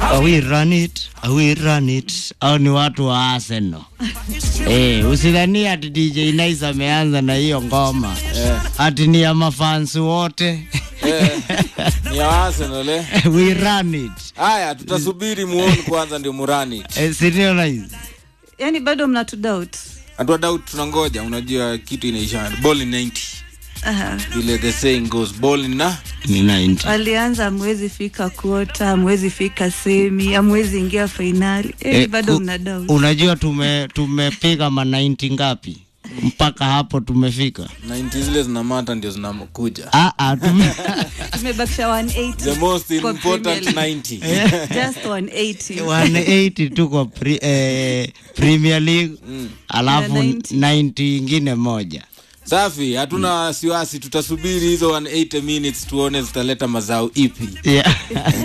we run it, we run it. Au ni watu wa Arsenal. Eh, usidhani ati DJ Nice ameanza na hiyo ngoma. Ati ni ya mafansi wote. Eh, ni ya Arsenal eh. we run it. Haya, tutasubiri muone kwanza ndio murani. Eh, si ndio Nice? yani bado mnatu doubt Hatua doubt tunangoja, unajua kitu inaisha. Ball in 90. Aha. Vile the saying goes, ball in na Ni 90. walianza amwezi fika kuota amwezi fika semi amwezi ingia fainali yani Eh, bado u- mna doubt Unajua tume tumepiga ma 90 ngapi? Mpaka hapo tumefika. 90 zile zinamata ndio zinakuja. Ah ah tume tumebakisha 180 The most kwa important Premier 90. just 180 180 tu kwa pre, eh, Premier League alafu Ya 90. 90 ingine moja. Safi, hatuna wasiwasi, tutasubiri hizo 180 minutes tuone zitaleta mazao ipi. Yeah.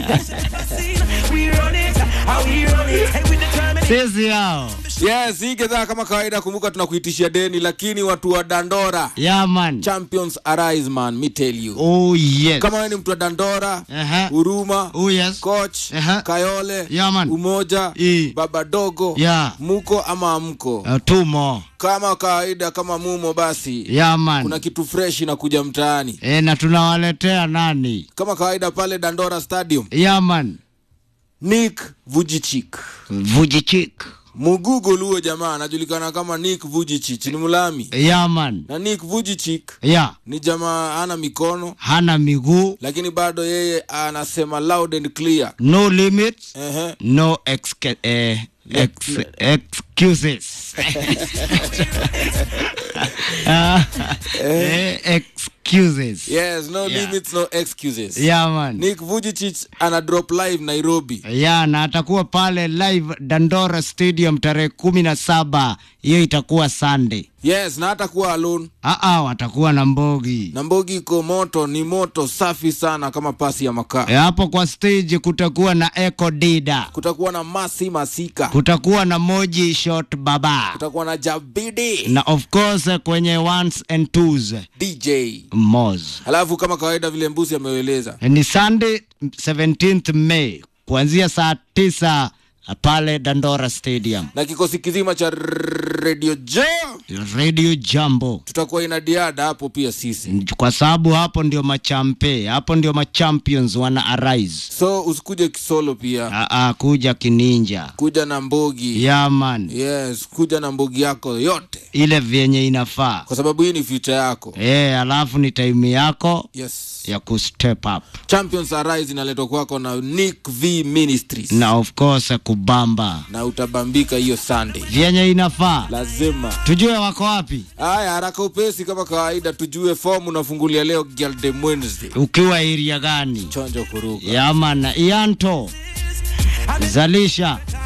Sisi hao. Yes, hii gedhaa kama kawaida, kumbuka tunakuitishia deni, lakini watu wa Dandora Yeah man. champions arise man, me tell you. Oh yes. Kama wewe ni mtu wa Dandora, Aha. Huruma, Oh yes. Coach, Aha. Kayole, Yeah, man. Umoja, I. Baba Dogo, Yeah. muko ama amko. Uh, two more. Kama kawaida, kama mumo, basi Yeah man. kuna kitu fresh inakuja mtaani. E, na tunawaletea nani? Kama kawaida pale Dandora Stadium, Yeah man. Nick Vujicic Vujicic. Mugugo luo jamaa anajulikana kama Nick Vujicic, ni Mulami Yeah man. na Nick Vujicic Yeah. ni jamaa ana mikono Hana miguu. lakini bado yeye anasema loud and clear. No limits. Ehe. No exca- eh, ex excuses. Ah, eh, excuses. Yes, no Yeah. limits, no excuses. Yeah man. Nick Vujicic ana drop live Nairobi. ya na atakuwa pale live Dandora Stadium tarehe kumi na saba. Hiyo itakuwa Sunday. Yes, na hata kuwa alone. Aa, watakuwa na Mbogi Na Mbogi iko moto, ni moto safi sana kama pasi ya makaa. E, hapo kwa stage kutakuwa na Echo Dida, Kutakuwa na Masi Masika, kutakuwa na Moji Shot Baba kutakuwa na Jabidi na of course kwenye ones and twos DJ. Moz. Alafu kama kawaida vile Mbusi ameueleza Ni Sunday 17th May kuanzia saa tisa pale Dandora Stadium. na kikosi kizima cha Radio Jo Radio Jambo. tutakuwa ina diada hapo pia sisi, kwa sababu hapo ndio machampe, hapo ndio machampions wana arise. so usikuje kisolo pia, Aa, kuja kininja kuja na Mbogi. yaman, Yes, kuja na Mbogi yako yote, ile vyenye inafaa kwa sababu hii ni future yako. e, alafu ni time yako Yes. ya kustep up Champions Arise inaletwa kwako na Nick V Ministries na of course kubamba na utabambika hiyo Sunday, vyenye inafaa. lazima. Tujue wako wapi, Haya, haraka upesi kama kawaida, tujue fomu unafungulia leo Girldem Wednesday. ukiwa area gani? Chonjo kuruka Yaman, Ianto zalisha